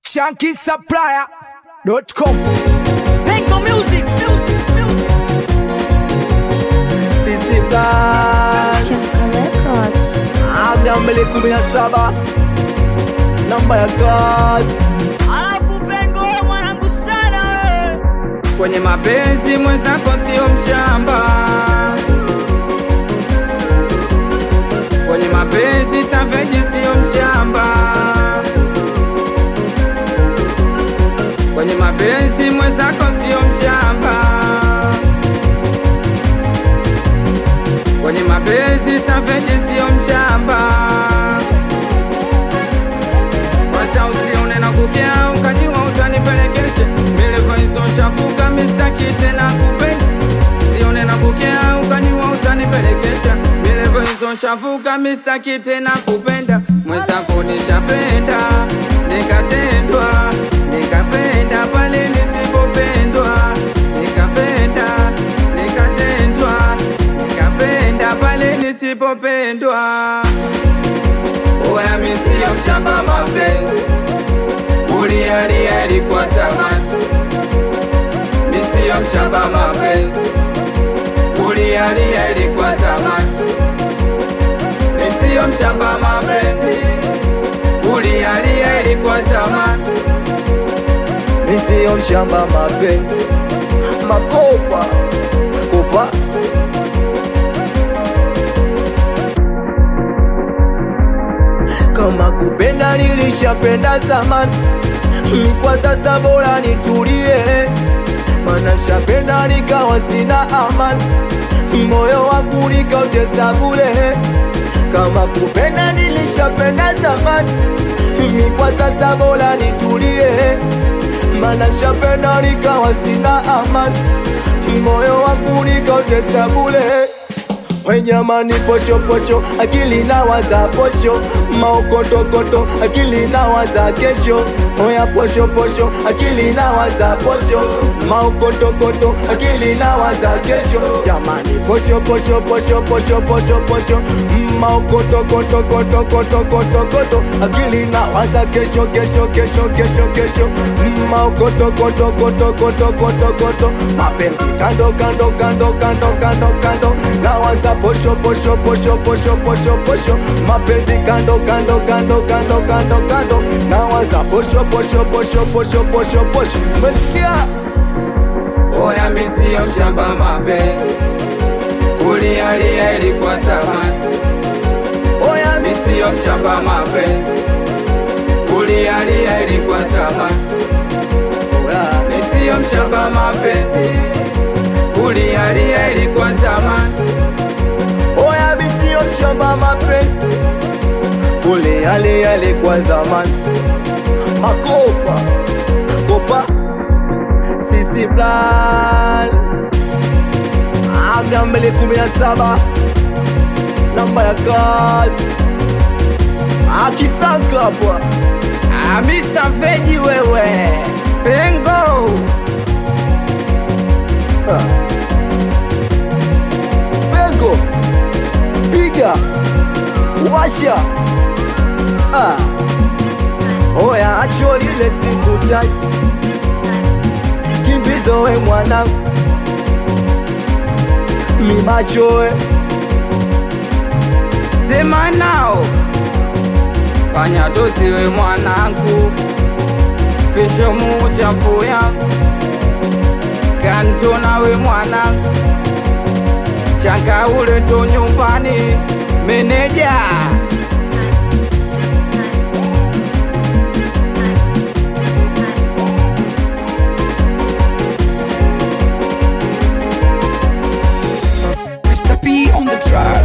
shankisupplier.com Pengo Music, music, music. Sisi Black Chaka Records. Aga mbele kumi na saba namba ya kazi Alafu Pengo wewe mwanangu sana wewe. kwenye mapenzi mwenzako sio mshamba, kwenye mapenzi Savage sio mshamba, kwenye mapenzi mwenzako sio mshamba, kwenye mapenzi Savage sio mshamba. Kwanza usione na kukea ukajua utanipelekesha Milevo hizo shafuka mistaki tena kupenda Usione na kukea ukajua utanipelekesha Milevo hizo shafuka mistaki tena kupenda Mwenzako nishapenda nikatendwa nikapenda pale nisipopendwa nikapenda nikatendwa nikapenda pale nisipopendwa Oya mi sio mshamba mapenzi Kulialia ilikuwa zamani Mi sio mshamba mapenzi Kulialia ilikuwa zamani Mi sio mshamba mapenzi Kulialia ilikuwa zamani Mi siyo mshamba mapenzi makopa kopa kama kupenda nilishapenda zamani mi kwa sasa bora nitulie mana shapenda nikawa sina amani moyo wangu nikautesa bule kama kupenda nilishapenda zamani mi kwa sasa bora nitulie mana shapenda nikawa sina amani moyo wangu nikautesa bule Wenyamani posho posho, akili na waza posho, maokotokoto, akili na waza kesho. Oya posho posho, akili na waza posho, maokotokoto, akili na waza kesho. Jamani posho posho posho posho posho posho, maokotokotokotokotokotokoto, akili na waza kesho kesho kesho kesho kesho, maokotokotokotokotokotokoto, mapenzi kando kando kando kando kando kando, na waza posho posho posho posho posho posho, mapenzi kando kando kando kando kando kando, na waza posho posho posho posho posho posho, umesikia? Oya mi sio mshamba mapenzi Kulialia ilikuwa zamani Oya mi sio mshamba mapenzi Kulialia ilikuwa zamani Mi sio mshamba mapenzi Kulialia ilikuwa zamani Oya mi sio mshamba mapenzi, ule yale yale kwa zamani, makopa kopa sisi plan amia mbele kumi na saba namba ya kazi akisanka hapa Amisa Feji wewe Pengo Ah. Bengo piga washa ah. Oya acho lile sikutai kimbizo we mwanangu mimachoe Sema nao Fanya tusiwe mwanangu Fisho muchafu yangu Kanto nawe mwanangu Changa ule tu nyumbani Meneja Mr. P on the track